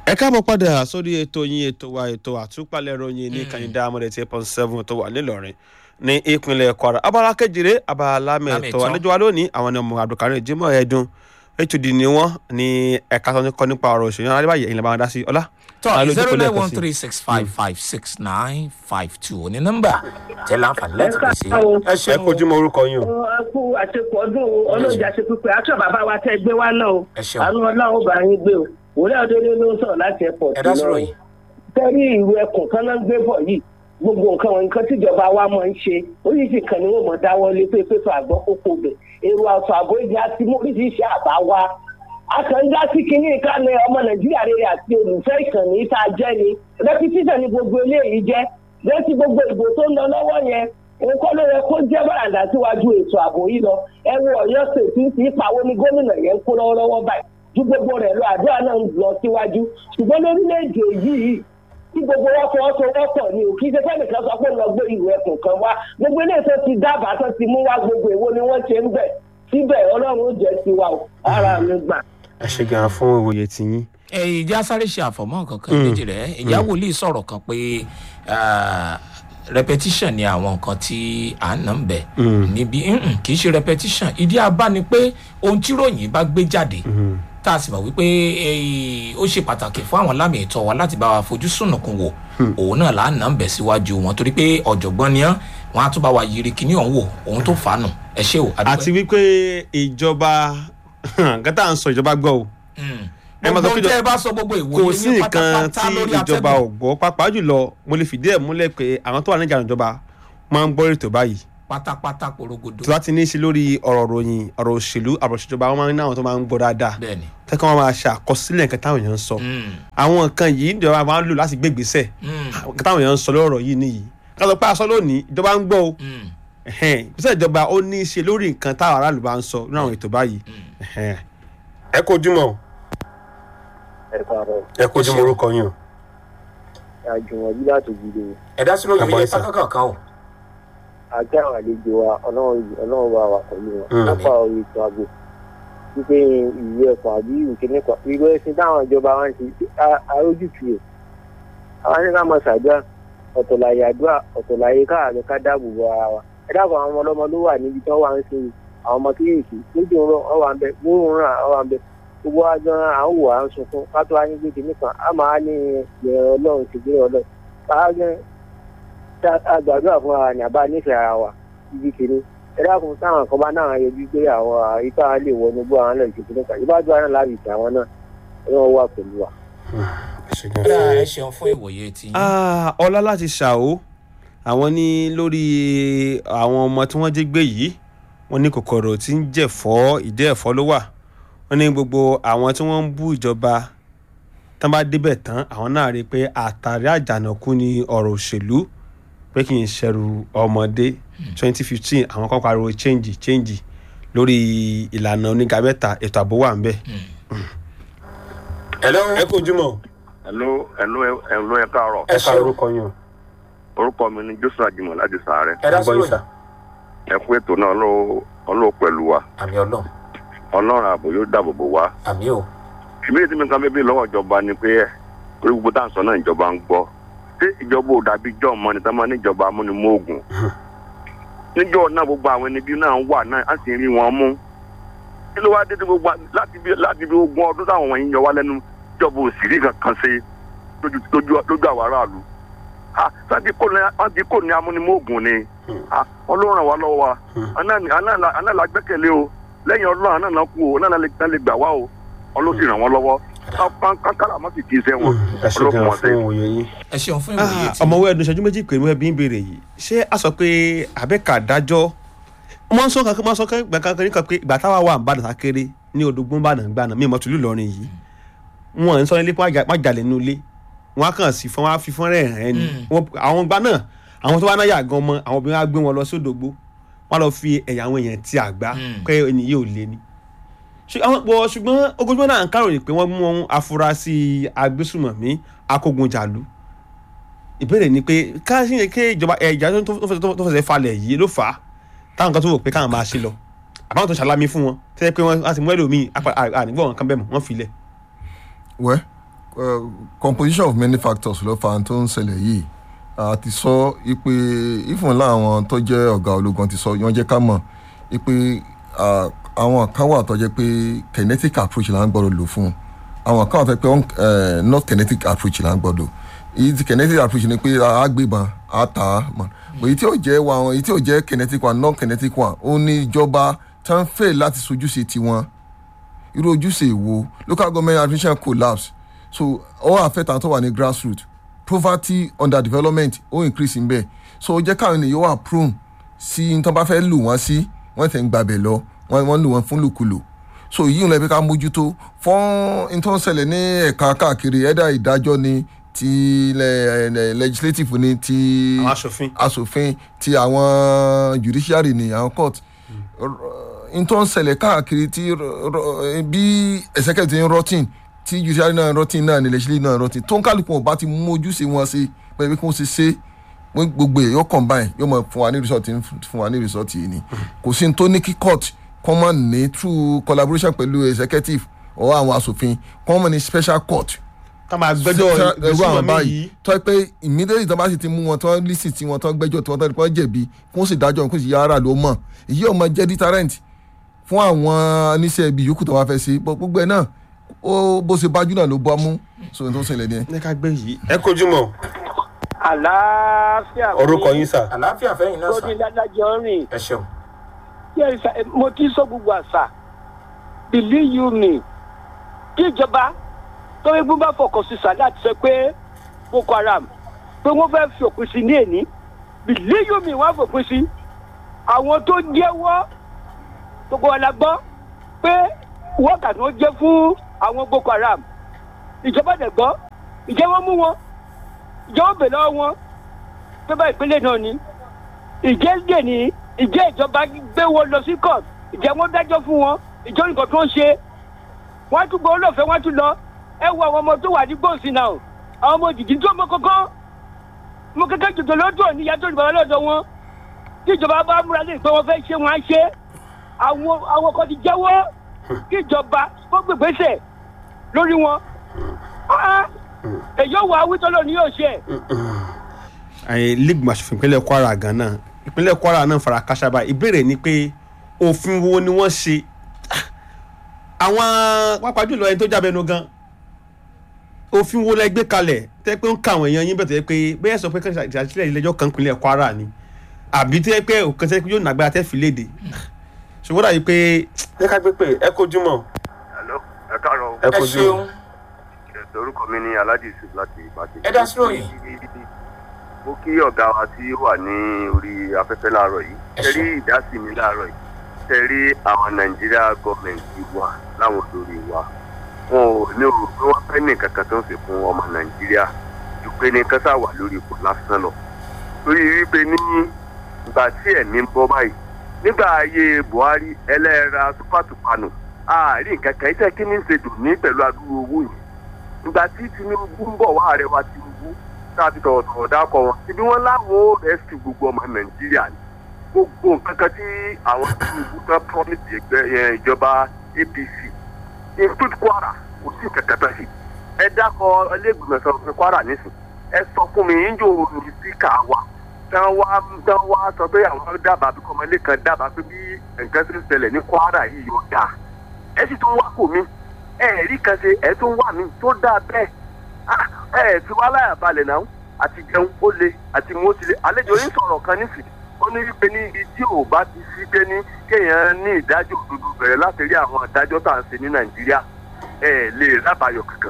ẹ káàbọ̀ padà sórí ètò yín ètò wa ètò àtúpalẹ̀ ìròyìn ní kàyíndà amọ̀dé tí point seven tó wà nílọrin ní ìpínlẹ̀ kwara abala kejìlé abala mẹ́tọ́ Lámẹ̀tọ́. àlejò wa lónìí àwọn ni ọmọ abdulkareem jimoh ẹdun hud ni wọ́n ní ẹ̀ka tó ń kọ́ nípa ọ̀rọ̀ òṣèlú adébáyé ẹ̀yin làbá wọn dá sí ọlá. tọ́ Alójú zero kò nine lẹ́ẹ̀kan one sí. three six five five six nine five two ní nọ́mbà tẹ́ láǹfààní láti pè sí. ẹ ẹ ṣeun kojú mọ orúkọ yín o. ẹ kú àṣepọ̀ ọdún ọlọ́jà ṣe pípẹ́ àti bàbá wa tẹ́ gbé wá náà o Ẹ ṣeun. àánú ọlọ́run bá yín gbé o òwúrọ̀ ọdún ló ń sọ̀rọ̀ láti ẹ̀pọ̀ ẹ dá sọ̀rọ̀ yìí. tẹ́rí ìwé ẹkùn kan náà ń gbé bọ̀ yìí gbogbo nǹkan wọn nǹkan tíjọba wa máa ń ṣe oríṣi kan ni wọn mọ̀ dáwọ́ lé pé pé àgbọ̀ kókó bẹ̀ èrò àtọ̀ àbò ìjà ti mú oríṣiríṣi àbá wa akànjá sí kinní ìkànnì ọmọ nàìjíríà rere àti olùfẹ́ ìkànnì tá a jẹ́ ni rẹpitíṣàn ni gbogbo eléyìí jẹ́ lẹ́tí gbogbo ìbò tó ń lọ lọ́wọ́ yẹn nǹkan ló yẹ kó jẹ́ bàràǹdà síwájú ètò ààbò yìí lọ ẹ wo ọ̀yọ́ ṣètì ń fi pawó ní gómìnà yẹn ń kó lọ́wọ́lọ́wọ́ báyìí ju gbogbo rẹ̀ lọ àdúrà náà ń lọ síwájú ṣùgbọ́n lórílẹ̀‐èdè yìí tí gbogbo wọn fọwọ́sowọ́pọ̀ ni ò kí ṣe fẹ́nìkan sọ pé lọ gbé ìwé ẹkùn kan wá gbogbo ilé tó ti dábàá tó ti mú wá gbogbo èwo ni wọ́n ṣe ń bẹ̀ síbẹ̀ ọlọ́run ó jẹ́ tiwa o ara mi gbà. ẹ ṣe gan fún ìwòye tiyín. ẹ ìjà sáré ṣe àfọ̀mọ́ kankan méjì rẹ̀ ìjà wòlíì sọ̀rọ̀ kan pé ah, repetition ni àwọn nǹkan tí à ń nà ń bẹ̀ níbi mm-mm, kì í ṣe repetition ìdí abá ni pé ohun tí ròyìn bá gbé jáde tá a sì mọ̀ wípé eh, ó ṣe pàtàkì fún àwọn lámì ìtọ́ wa láti bá wa fojú sùnùkùn wò òun náà là ń nà ń bẹ̀ síwájú wọn torí pé ọ̀jọ̀gbọ́n ni án wọn á tún bá wa yiri kíní ọ̀hún wò òun tó fà á nù ẹ ṣé o adúpẹ́. àti wípé ìjọba gátà ń sọ ìjọba gbọ́ o Mm. ẹ máa sọ gbogbo pé tẹ́ ẹ bá sọ gbogbo ìwòye kò sí yín nǹkan pátápátá tí lórí ìjọba atẹ́gùn. ò gbọ́ pàápàá jùlọ mo lè fìdí ẹ̀ múlẹ̀ pé àwọn tó wà níjà ìjọba máa ń gbọ́ ètò báyìí pátápátá porogodo tó bá ti ní í ṣe lórí ọ̀rọ̀ ròyìn ọ̀rọ̀ òṣèlú ọ̀rọ̀ ìṣèjọba wọn máa ń ní àwọn tó máa ń gbọ́ dáadáa bẹ́ẹ̀ni tẹ́kọ̀ wọn máa ṣe àkọsílẹ̀ nǹkan táwọn èèyàn ń sọ Mm, àwọn nǹkan yìí ìjọba máa ń lò láti gbé ìgbésẹ̀ mm, nǹkan táwọn èèyàn ń sọ lọ́rọ̀ yìí nìyí ká sọ pé aṣọ lónìí ìjọba ń gbọ́ o mm. ẹ̀hẹ́n, ìgbésẹ̀ ìjọba ó ní í ṣe lórí nǹkan táwọn aráàlú bá ń sọ nínú àwọn ètò báyìí ẹ̀hẹ́n. ẹ kojú mọ́ ẹ káàárọ̀ ẹ kojú mọ́ orúkọ yín o. àjùmọ̀bí láti gbìdè ẹ dá sí lóyún Àbọ̀ ilé ìsà. pátákọ̀ọ̀kan o. àti àwọn àlejò wa ọlọ́run ọlọ́run bá wà pẹ̀lú wọn Mm. lápá orí ètò ààbò wípé ìwé ẹ̀kọ́ àbí ìkíní kan ìwé ẹ̀sìn táwọn ìjọba wa ń ṣe a- arójútu rẹ̀ àwọn ní ká máa ṣàdúrà ọ̀tọ̀ láyé àdúrà ọ̀tọ̀ láyé káàárẹ̀ ká dáàbò bo ara wa ẹ dáàbò àwọn ọmọ ọlọ́mọ ló wà níbi tí wọ́n wà ń ṣe àwọn ọmọ kéèké lójú ń rọ ọ wà ń bẹ gbóòórùn rà ọ wà ń bẹ gbogbo wa gan à ń wò à ń sunkún ká tó wá ní gbé kìíní kan á máa ní ìrìn ọlọ́run ti gbé ọlọ́run ká gan tá a gbàdúrà fún ara ní àbá nífẹ̀ẹ́ ara wa ibi kìíní ẹ dákun táwọn kan bá náà yọjú pé àwọn àyíká lè wọnú gbọ́ àwọn náà ìṣèkìní kan ìbájú àwọn náà láti ìtàn àwọn náà ọlọ́run wà pẹ̀lú wa. ẹ ṣeun fún ìwòye tí. Ah, ọlá láti ṣàó àwọn ní lórí àwọn ọmọ tí wọ́n jí gbé yìí wọ́n ní kòkòrò tí ń jẹ̀fọ́ ìdí ẹ̀fọ́ ló wà wọ́n ní gbogbo àwọn tí wọ́n ń bú ìjọba tán bá débẹ̀ tán àwọn náà rí i pé àtàrí àjànàkú ni ọ̀rọ̀ òṣèlú pé kì í ṣẹrù ọmọdé twenty fifteen àwọn kan pariwo change change lórí ìlànà oníga mẹ́ta ètò ààbò wà ń bẹ̀. hello. ẹ kò jùmọ̀ Hello, hello, hello, ẹ káàárọ̀. ẹ ṣeun orúkọ yín o. Orúkọ mi ni Joshua Jimoh láti Sàárẹ̀. ẹ dá sí Agbọ́yìn sà. lóyún. Ẹ kú ètò náà ọlọ́wọ́ ọlọ́wọ́ pẹ̀lú wa. àmì ọlọ́run Ọlọ́run ààbò yóò dáàbò bò wá. àmì o. Ìbéèrè tí mi kan bébí lọ́wọ́ ìjọba ni pé orí gbogbo tá à ń sọ náà ìjọba ń gbọ́. Ṣé ìjọba ò dàbí jọ́ ọmọ ni táwọn níjọba amúnimóògùn? Níjọ́ náà gbogbo àwọn ẹni bí náà ń wà náà á sì rí wọn mú. Kí ló wá dé tí gbogbo láti bí láti bí ogún ọdún táwọn wọ̀nyí yọ wá lẹ́nu ìjọba ò sì rí kankan ṣe lójú lójú lójú àwọn aráàlú? Ah, sáàtì kò ní sáàtì kò ní amúnimóògùn ni Ah, ọlọ́run ràn wá lọ́wọ́ wa àná la gbẹ́kẹ̀lé o lẹ́yìn ọlọ́run àná náà kú o náà la lè náà lè gbà wá o ọlọ́run sì ràn wọ́n lọ́wọ́ kánkárà má sì kí iṣẹ́ wọn ẹ ṣe ọlọ́run gan wọn fún sẹ́yìn. òye yín. ẹ ṣeun fún ìwòye Ah, tí. ọmọwé ẹdun ìṣẹ́jú méjì pé mo bí ń béèrè yìí ṣé a sọ pé abẹ́ka dájọ́ wọ́n sọ kankan wọ́n sọ kankan nípa pé ìgbà táwa wà ń bá dàtà kéré ní odògbó bá nàá gbàna mímọ́ tùlú Ìlọrin yìí wọ́n ń sọ nílé pé wọ́n jalè nínú ilé wọ́n á kàn sí fún wọn á fi fún rẹ̀ hàn ẹni Wọ́n- àwọn gbà náà àwọn tó wá náà yà gan mọ́ àwọn obìnrin á gbé wọn lọ sí odògbó wọ́n á lọ fi ẹ̀yà àwọn èèyàn ti àgbá Mm. pé ẹni yìí ò lé ni ṣe- àwọn pọ̀ ṣùgbọ́n ogójúmọ́ náà ń káròyìn pé wọ́n mú afurasí agbésùmọ̀mí akógunjàlú ìbéèrè ni pé ká sí yẹn kí ìjọba ẹ̀já tó tó fẹsẹ̀- tó fẹsẹ̀ falẹ̀ yìí ló fà á táwọn kan tó wò pé káwọn máa ṣe lọ àbáwọn tó ṣàlámí fún wọn tẹ́lẹ̀ pé wọ́n á ti mú ẹlòmíì ànígbọ́ wọn kan bẹ́ẹ̀ mọ̀ wọ́n filẹ̀. wẹ́ uh, composition of many factors ló fa tó ń ṣẹlẹ̀ yìí a ti sọ ipe ifun láwọn tó jẹ́ ọ̀gá ológun ti sọ wọ́n jẹ́ ká mọ̀ ipe ah, àwọn kan wà tó jẹ́ pé kinetic approach là ń gbọ́dọ̀ lò fún àwọn kan wà tó jẹ́ pé eh, not kinetic approach là ń gbọ́dọ̀ èyí ti kinetic approach ni pé a gbébọn a tà á mọ̀ èyí tí ò jẹ́ wa èyí tí ò jẹ́ kinetic one non kinetic one ó ní ìjọba tán fẹ́ láti sojúṣe tiwọn irú ojúṣe wo local government administration collapse so all affect àwọn tó wà ní grassroot poverty underdevelopment ó increase nbẹ so ó jẹ́ káwọn ènìyàn wà prone sí n tó bá fẹ́ lù wọ́n sí wọ́n tẹ̀ ń gbàbẹ̀ lọ wọ́n wọ́n lù wọ́n fún lùkulù so yìí ń lọ bí ká mójútó fún n tó ń ṣẹlẹ̀ ní ẹ̀ka káàkiri ẹ̀dá ìdájọ́ ni ti le- le- legislative ni ti àwọn aṣòfin asòfin ti àwọn judiciary ni àwọn court n tó ń ṣẹlẹ̀ káàkiri tí rọ- rọ- bí executive ti ń rotting tí judiciary náà rotting náà ni legislative náà rotting tó ń kálukú wọn bá ti mú ojúṣe wọn ṣe pé bí kò ṣe ṣe wọ́n gbogbo ẹ̀ yóò combine yóò mọ̀ fún wa ní result yìí fún wa ní result yìí ni kò sí ní tó ní kí court common ní through collaboration pẹ̀lú executive or àwọn asòfin common ní special court ká máa gbẹ́jọ́ ẹrú àwọn ìgbésùnmọ̀mí báyìí yìí tó ẹ pé immediately tó bá sì ti mú wọn tó lísì tí wọn tó gbẹ́jọ́ tí wọn tó kọ́ jẹ̀bi kó sì dájọ́ kó sì yára ló mọ̀ èyí ọmọ jẹ́ deterrent fún àwọn oníṣẹ́ ibi yòókù tó wá fẹ́ sí Bọ́ gbogbo ẹ̀ náà ó bó ṣe bájú náà ló bọ́ mú sóhun tó ṣẹlẹ̀ ni ẹ. ní ká gbé yìí ẹ kojú mọ́ àlàáfíà orúkọ yín sà àlàáfíà fẹ́yìn náà tó sà ní dádájọ́ rìn ẹ ṣeun. Yes, sir. mo ti sọ gbogbo àṣà believe you me kí ìjọba tó yẹ gbọ́n bá fọkàn sí sàlẹ̀ àti sọ pé boko haram pé wọ́n fẹ́ fi òpin sí ní èní believe you me wọ́n á fòpin sí àwọn tó jẹ́wọ́ gbogbo wa la gbọ́ pé wọ́ọ̀kà tí wọ́n jẹ́ fún àwọn boko haram ìjọba dẹ̀ gbọ́ ìjẹ́ wọ́n mú wọn ìjẹ́ wọ́n bẹ̀ lọ́wọ́ wọn pé bá ìpínlẹ̀ náà ni ìjẹ́ dè ní ìjẹ́ ìjọba gbé wọn lọ sí court ìjẹ́ wọn dájọ́ fún wọn ìjọ nǹkan tó ń ṣe wọ́n á tún gbọ́ olóòfẹ́ wọ́n á tún lọ ẹ wo àwọn ọmọ tó wà ní gbòòsì náà àwọn ọmọ jìjì tó mọ kankan mo kékeré jòjò lọ́dọ̀ níyà tó ní bàbá lọ́dọ̀ wọn tí ìjọba bá múra lè pé wọ́n fẹ́ ṣe wọ́n á ṣe àwọn àwọn kan ti jẹ́wọ́ kí ìjọba kó gbègbèsè lórí wọn Ah, èyí ò wá wítọ́lọ́ ni yóò ṣe ẹ̀yin league aṣòfin ìpínlẹ̀ kwara gan náà ìpínlẹ̀ kwara náà fara káṣá báyìí ìbéèrè ni pé òfin wo ni wọ́n ṣe àwọn pápá jùlọ ẹni tó jábẹ́nu gan òfin wo lẹ gbé kalẹ̀ tẹ́ pé ń ka àwọn èèyàn yín bẹ̀ tó yẹ pé bẹ́ẹ̀ sọ pé kí ìdásílẹ̀ ilé-ẹjọ́ kan ìpínlẹ̀ kwara ni àbí tó yẹ pé òkan tẹ́ pé yóò nàgbára tẹ́ fi léde ṣùgbọ́n dàbí pé ẹ ká gbé pé ẹ kojú mọ́ Hello, ẹ káàárọ̀ o. ẹ ẹ kojú ṣeun mọ́. Ẹ̀sẹ̀ orúkọ mi ní Alhaji Yusuf láti Ìbàdàn. ẹ dá sí ròyìn. Mo kí ọ̀gá wa tí ó wà ní orí afẹ́fẹ́ láàárọ̀ yìí. Ẹ Ṣé rí ṣeun. ìdásí mi láàárọ̀ yìí? Ṣé rí àwọn Nàìjíríà gọ́ọ̀mẹ̀ntì wa láwọn olórí wa? Wọn ò ní òrò pé wọ́n fẹ́ ní nǹkan kan tó ń ṣe fún ọmọ Nàìjíríà ju pé ní kásá wà lórí ipò lásán lọ. Torí wípé ní ìgbà tí ẹ̀mí ń bọ́ báyìí nígbà ayé Buhari ẹlẹ́ra túpàtùpànù àárín nǹkan kan iṣẹ́ kí ní ṣe dùn ní pẹ̀lú adúrú owó yìí ìgbà tí Tinubu ń bọ̀ wá ààrẹ wa Tinubu tá a ti tọ̀wọ̀tọ̀wọ̀ dákọ̀ wọn ibi wọn láwọn ó rẹ́sì gbogbo ọmọ Nàìjíríà ni gbogbo nǹkan kan tí àwọn Tinubu tán promise ẹgbẹ́ yẹn ìjọba APC include Kwara kò sí nǹkan kan tán sí ẹ dákọ̀ ẹlẹ́gbẹ̀mọ̀ sọ fún Kwara nísìn ẹ sọ fún mi yíyó ní síkà wa tán wá tán wá sọ pé àwọn dábàá bí kọ́mọlé kan dábàá pé bí nǹkan ṣe ń ṣẹlẹ̀ ní Kwara yìí yóò dáa ẹ sì tún wá kò mí ẹ rí kan ṣe ẹ tún wà mí tó dáa bẹ́ẹ̀ Ah, ẹ fi wá láyà balẹ̀ náà àti jẹun ó le àti mú ó ti le àlejò yín sọ̀rọ̀ kan nísìnyí ó ní wípé ní ibi tí ò bá ti sí pé ní kéèyàn ní ìdájọ́ òdodo bẹ̀rẹ̀ láti rí àwọn ìdájọ́ tá à ń ṣe ní Nàìjíríà ẹ lè rábàyọ̀ kankan.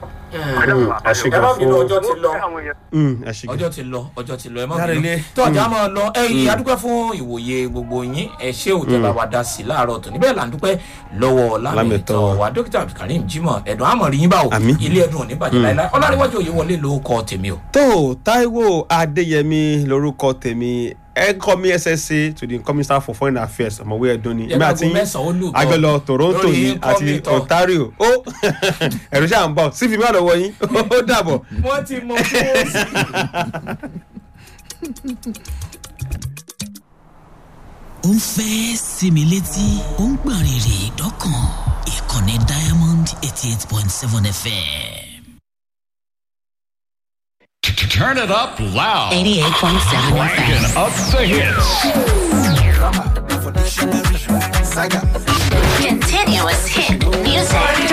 ẹ ṣe ẹ gan má bínú fún ọjọ́ ti lọ Mm, ẹ ṣe gan. ọjọ́ ti lọ ọjọ́ ti lọ ẹ má Dáre bínú ilé. tó ọjà máa lọ ẹ yìí adúpẹ́ fún ìwòye gbogbo yín ẹ ṣé ò jẹ́ bá wa dá sí láàárọ̀ tó níbẹ̀ là ń dúpẹ́ lọ́wọ́ lámìtàn Lámìtàn. wa dókítà Abdulkareem Jimoh ẹ̀dùn àmọ̀rí yín báwo Àmín. ilé ẹ̀dùn òní bàjẹ́ láíláí ọlárẹ̀wájú òye wọlé ló kọ tèmi o. tó Táíwò Adéyẹmí lórúkọ tèmi ẹnkọmi SSA to the incoming staff for foreign affairs ọmọwé ẹdun ni èmi àti Yẹ́n mẹ́sàn-án ó lù gan. àjọlọ Toronto Lórí ni incoming àti tán. Ontario ó ẹ̀rù ṣáà ń bọ̀ sífì mi àlọ́wọ́ yín ó dàbọ̀. wọ́n ti mọ fóòsì. ó ń fẹ́ sinmi létí ó ń gbọ̀n rìrì dọ́kàn ìkànnì diamond eighty eight point seven fm Turn it up loud. 88.7 Cranking FM. up the hits. Continuous hit music.